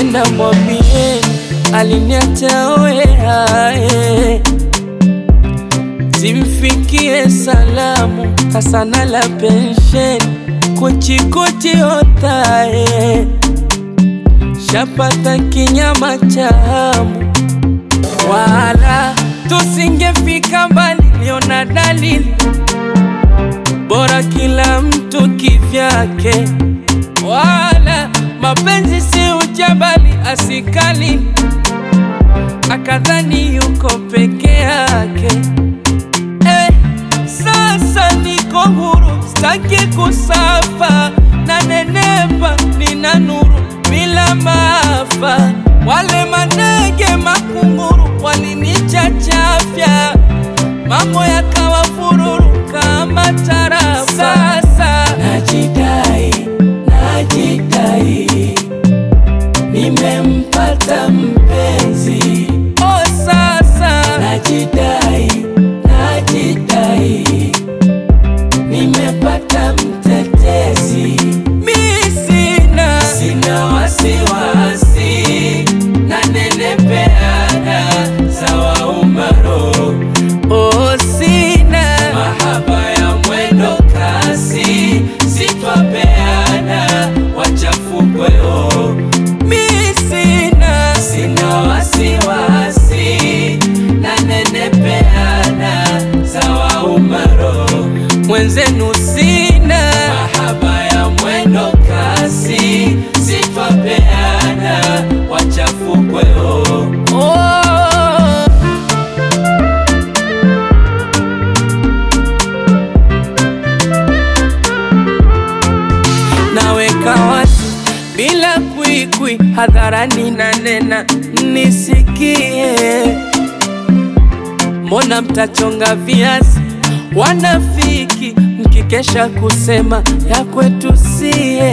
Mkipenda mwambie aliniacha wewe, zimfikie salamu Hasana la pensheni kuchikuchi otae, shapata kinyama cha hamu, wala tusingefika mbali. Liona dalili bora kila mtu kivyake, wala mapenzi si ujabali asikali, akadhani yuko peke yake. Eh, sasa niko huru, staki kusafa na nenepa, nina nuru bila maafa. Wale manege makunguru walinichachafya, mambo yakawa fururu kama tarafa. Sasa najidai, najidai, nimempata mpenzi. Oh, sasa najidai, najidai, nimepata mtetezi. Mi sina, sina wasiwasi, nanenepeana sawa umaro. Oh, sina mahaba ya mwendo kasi, sitwapeana wachafukweo. Mi sina, sina wasiwasi, nanenepeana sawa umaro. Mwenzenu sina mahaba ya mwendo kasi, sitwapeana wachafukweo. Oh. naweka wazi bila kwikwi, hadharani na nena nisikie. Mbona mtachonga viazi wanafiki, mkikesha kusema ya kwetu sie?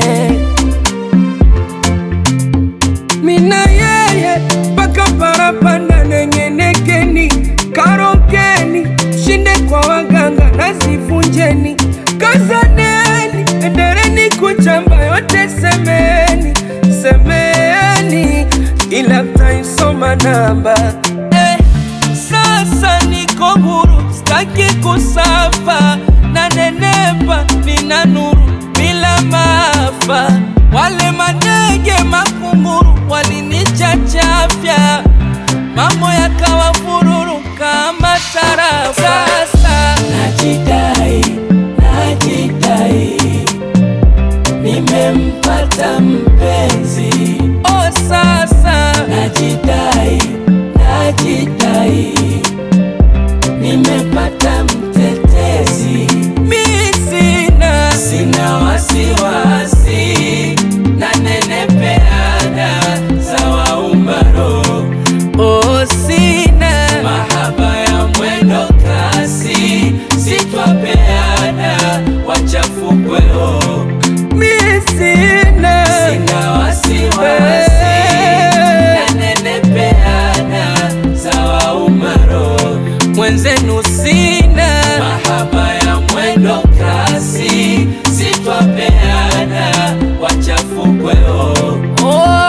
Mina yeye mpaka parapanda nengenekeni, karokeni, shinde kwa waganga nasivunjeni, kazaneni, endeleni kuchamba yote, semeni semeni, ila mtaisoma namba eh. Sasa niko huru, staki kusafa na nenepa, nina nuru bila maafa. Wale manege makunguru walinichachafya, mambo yakawa fururu kama tarafa. Sasa najidai, najidai, nimempata mpenzi. Oh, sasa najidai, najidai, nimepata mtetezi. Mi sina, sina wasiwasi, nanenepeana sawa umaro. Oh, sina mahaba ya mwendo kasi, sitwapeana wachafukweo. Mi sina, sina wasiwasi, nanenepeana sawa umaro. Mwenzenu sina mahaba ya mwendo kasi, sitwapeana wachafukweo. Oh.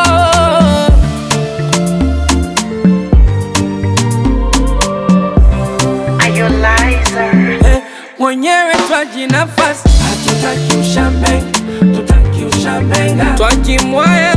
Are you liar? Eh, mwenyewe twaji nafasi, hatutaki ushambenga, tutaki ushambenga, twajimwaya